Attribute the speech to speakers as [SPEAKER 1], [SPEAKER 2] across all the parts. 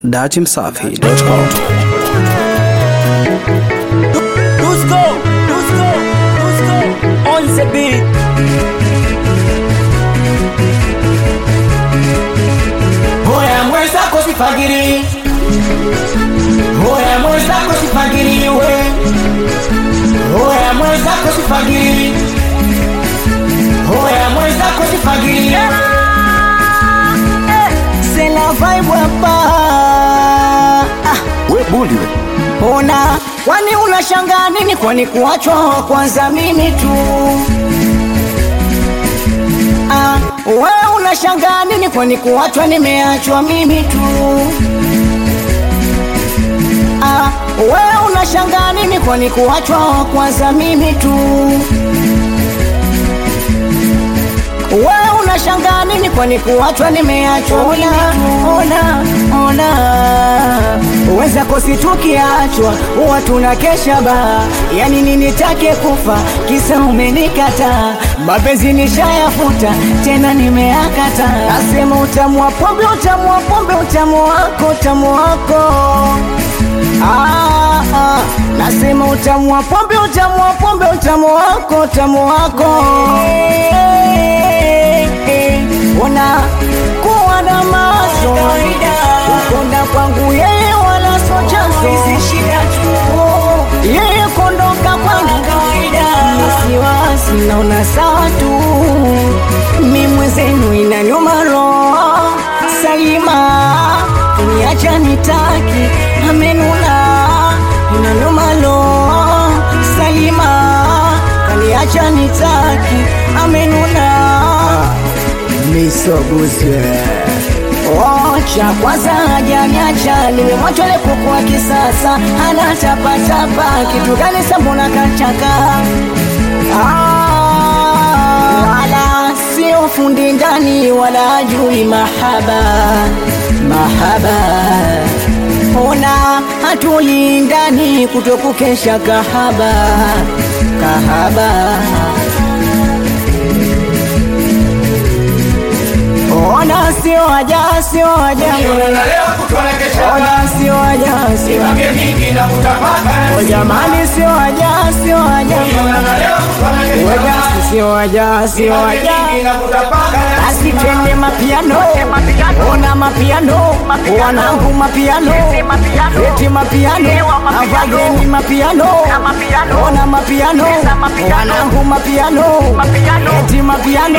[SPEAKER 1] datimsafi.com
[SPEAKER 2] Dusko, Dusko, Dusko, on the beat. Hoya mwenzako sifagiri, hoya mwenzako sifagiri we, hoya mwenzako sifagiri, hoya mwenzako sifagiri. Sina vibe hapa. Ah.
[SPEAKER 1] we buli we
[SPEAKER 2] Ona, kwani unashangaa nini? Kwani kuachwa wa kwanza mimi tu? Ah, wewe unashangaa nini? Kwani kuachwa nimeachwa mimi tu? Ah, wewe unashangaa nini? Kwani kuachwa wa kwanza mimi tu? Wewe unashangaa nini? Kwani kuachwa nimeachwa mimi tu? Ona, ona, uweza kosi tukiachwa huwa tunakesha ba, yani nini take kufa kisa umenikata, mapenzi nishayafuta tena nimeakata, nasema utamu wa pombe, utamu wa pombe, utamu wako, utamu wako Ah, ah, nasema utamu wa pombe, utamu wa pombe, utamu wako, utamu wako. Ona kuwa na mazo ukonda kwangu yeye wala so chanzo yeye kondoka kwangu wasiwasi naona sawa tu mi mwenzenu inanyuma roho Salima kuniacha nitaki amenuna inanyuma roho Salima kaniacha nitaki amenuna misobuswe Ocha kwanza hajaniacha, nimemwacha ile kuku wa kisasa, hana tapatapa, kitu gani sambona kachaka Ah, wala sio fundi ndani wala ajui mahaba mahaba ona hatulindani kutokukesha kahaba kahaba ona sio haja sio haja ona sio haja sio O jamani sio haja sio haja Waja sio haja sio haja basi twende mapiano ona mapiano wanangu mapiano eti mapiano avageni mapiano ona mapiano wanangu mapiano eti mapiano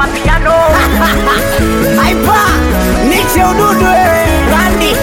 [SPEAKER 2] aipa niche ududu randi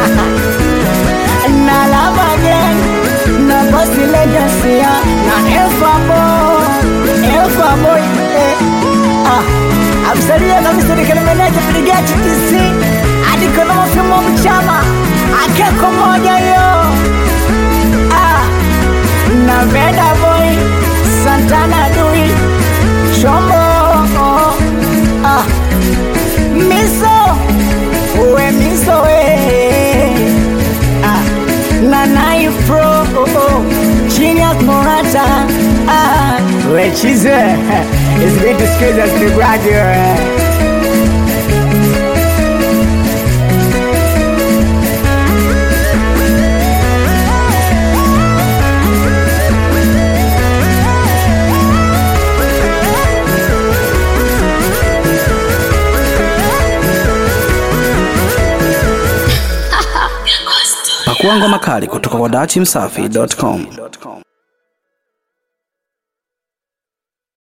[SPEAKER 2] na lava gang na bosi legacia na elfa boy elfa boy eh. ah amsalia kabisa nikalemeneja piligati kisi hadi kuna mafimo mchama akeko moja yo ah na veda boy santana dui chombo ah miso we miso we ah na nai pro genius morata ah we chize it's great to skate as the graduate
[SPEAKER 1] pakua ngoma kali kutoka kwa datimsafi.com